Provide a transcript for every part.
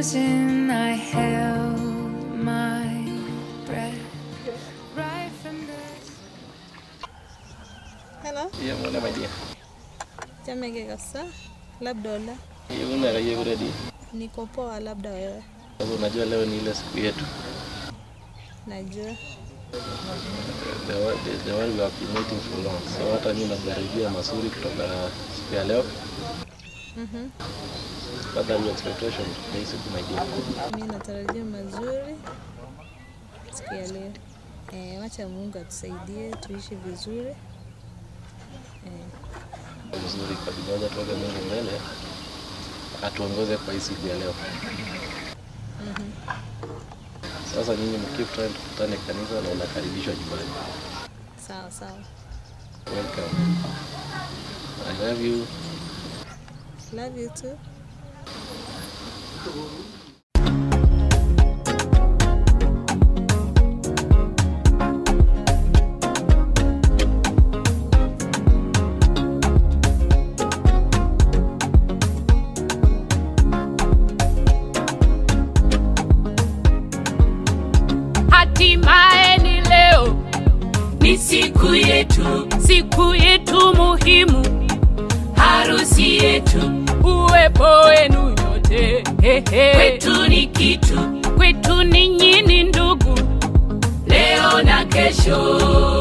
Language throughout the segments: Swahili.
frozen, I held my breath right from the Hello, Iya mwana madia. jamege kabisa. Labda ola, Iya una kaya kuredi. niko poa, labda wewe. Sasa unajua leo ni ile siku yetu. Najua The one, the, the one we have been waiting for long. So hata mimi najaribia mazuri kutoka siku ya leo. Mhm. What are your expectations for hii siku my dear? mi natarajia mazuri siku ya leo. Eh, wacha Mungu atusaidie tuishi vizuri. Eh, Mzuri kabisa. Wacha tuweke Mungu mbele. Atuongoze kwa hii siku ya leo. Sasa nyinyi mkeep trying tukutane kanisa na unakaribishwa nyumbani. sawa sawa. Welcome. I love you. Love you too. Hatimaye ni leo, ni siku yetu, siku yetu muhimu, harusi yetu, uwepo wenu nyote hehe. Kwetu ni kitu, kwetu ninyi ni ndugu, leo na kesho.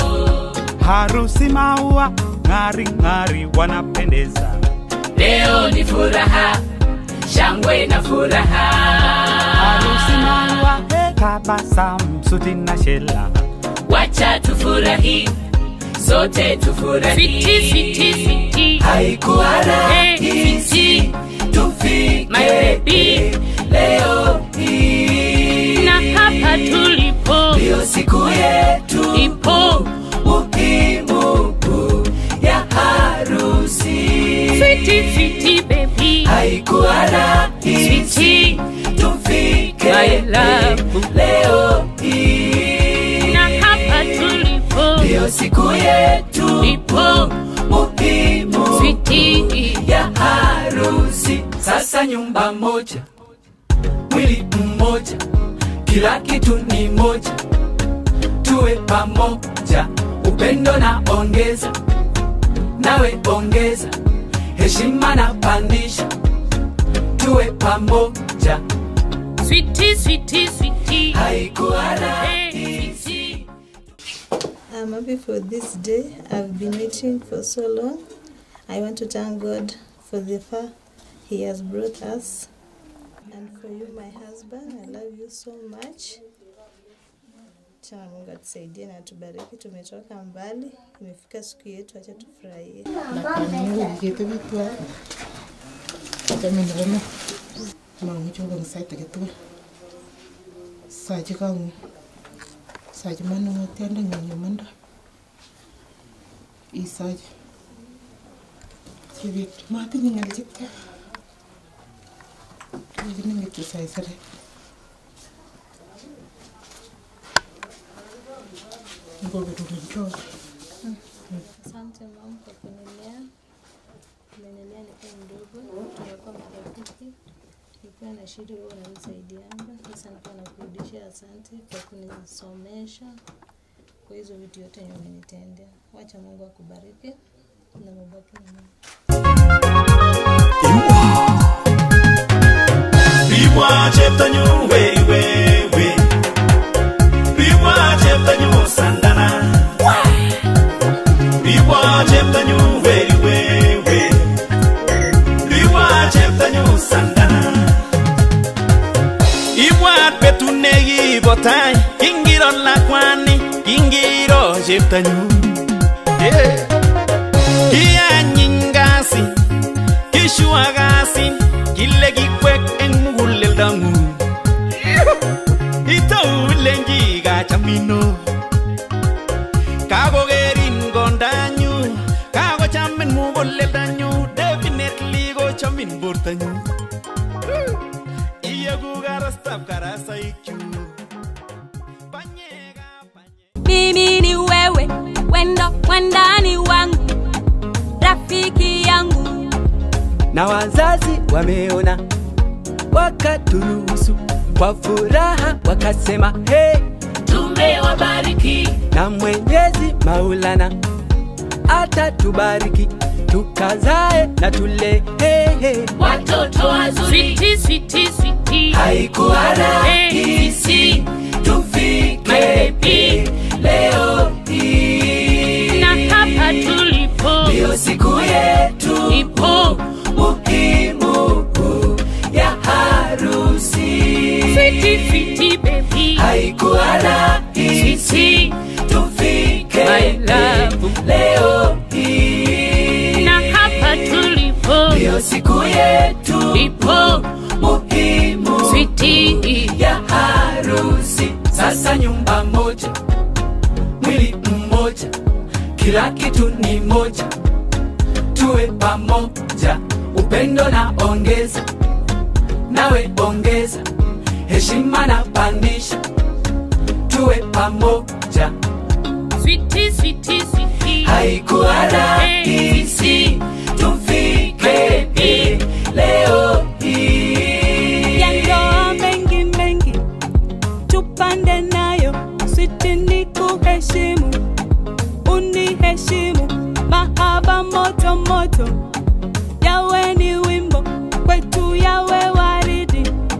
harusi maua ng'ari ng'ari wanapendeza Leo ni furaha, shangwe na furaha. harusi maua tabasamu suti na shela Wacha tufurahi, sote tufurahi. Switi, switi, switi. haikuwa rahisi tufike My baby. leo hii na hapa tulipo ndiyo siku yetu ipo muhimu ya harusi switi switi baby haikuwa rahisi switi tufike My love. leo hii na hapa tulipo ndiyo siku yetu ipo muhimu switi ya harusi. Sasa nyumba moja, mwili mmoja, kila kitu ni moja, tuwe pamoja, upendo na ongeza, nawe ongeza, heshima na pandisha, tuwe pamoja, switi switi switi haikuwa Eh, rahisi. switi. I'm happy for this day. I've been waiting for so long. I want to thank God for the far He has brought us. And for you, my husband, I love you so much. Chana Mungu atusaidie na atubariki. Tumetoka mbali, imefika siku yetu, acha tufurahie. ketebitwa achamin kome mamuchi kokong sait age tugul sachi kang'ung sachi manung'otiondeng'ung imanda isachi chebet matinye ng'al chepka kikinin kityo saisere ngoberurin chogo Asante mama kwa kunilea. Umenilea nikiwa mdogo, tumekuwa marafiki. Nikiwa na shida wewe unanisaidianga. Sasa nikiwa nakurudishia asante kwa kunisomesha, kwa hizo vitu yote yenye umenitendea. Wacha Mungu akubariki na mubaki na Mungu. Biwa cheptanyu wei wewe Biwa cheptanyu sandana Biwa cheptanyu wei wewe Biwa cheptanyu sandana Ibwat betut nekibo tai Kingiro lakwani Kingiro cheptanyu Yeah. Kianyiny kasit Kishua kasit Kile kikwek eng muguleldang'ung Itou ilenji kachamino Kakokerin kondanyu Kakochamin muguleldanyu Definitely kochamin bortanyu Iyeku karastab karasaikchu Panyekab panyek mimi ni wewe wendo wandani wangu rafiki yangu na wazazi wameona wakaturuhusu kwa furaha wakasema hey, tumewabariki na Mwenyezi Maulana atatubariki tukazae na tule hey, hey. watoto wazuri switi switi switi Haikuwa rahisi tufike leo hii, na hapa tulipo ndiyo siku yetu ipo muhimu ya harusi. switi switi baby Haikuwa rahisi switi tufike My love. leo hii, na hapa tulipo ndiyo siku yetu ipo muhimu switi ya harusi. Sasa nyumba moja, mwili mmoja, kila kitu ni moja, tuwe pamoja, upendo na ongeza, nawe ongeza, heshima na pandisha, tuwe pamoja. switi switi switi Haikuwa rahisi tufike hii leo hii. ya ndoa mengi mengi tupande nayo switi ni kuheshimu uniheshimu mahaba moto moto yawe ni wimbo kwetu yawe waridi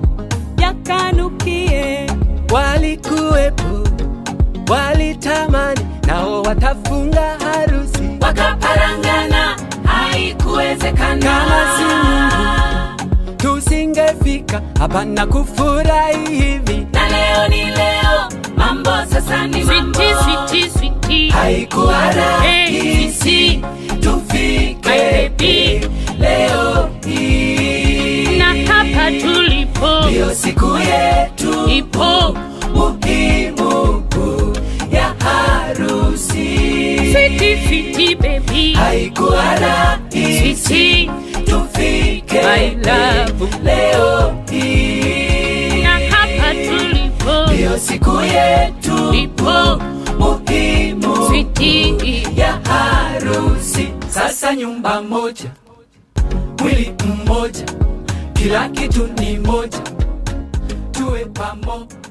yakanukie walikuwepo walitamani nao watafunga harusi wakaparangana haikuwezekana Kama si Mungu, tusingefika hapa na kufurahi hivi na leo ni leo mambo sasa ni mambo switi switi haikuwa rahisi tufike hii leo hii na hapa tulipo ndiyo siku yetu ipo muhimu ya harusi switi switi baby haikuwa rahisi switi tufike My love. leo hii na hapa tulipo ndiyo siku yetu ipo muhimu switi ya harusi. Sasa nyumba moja, mwili mmoja, kila kitu ni moja, tuwe pamoja.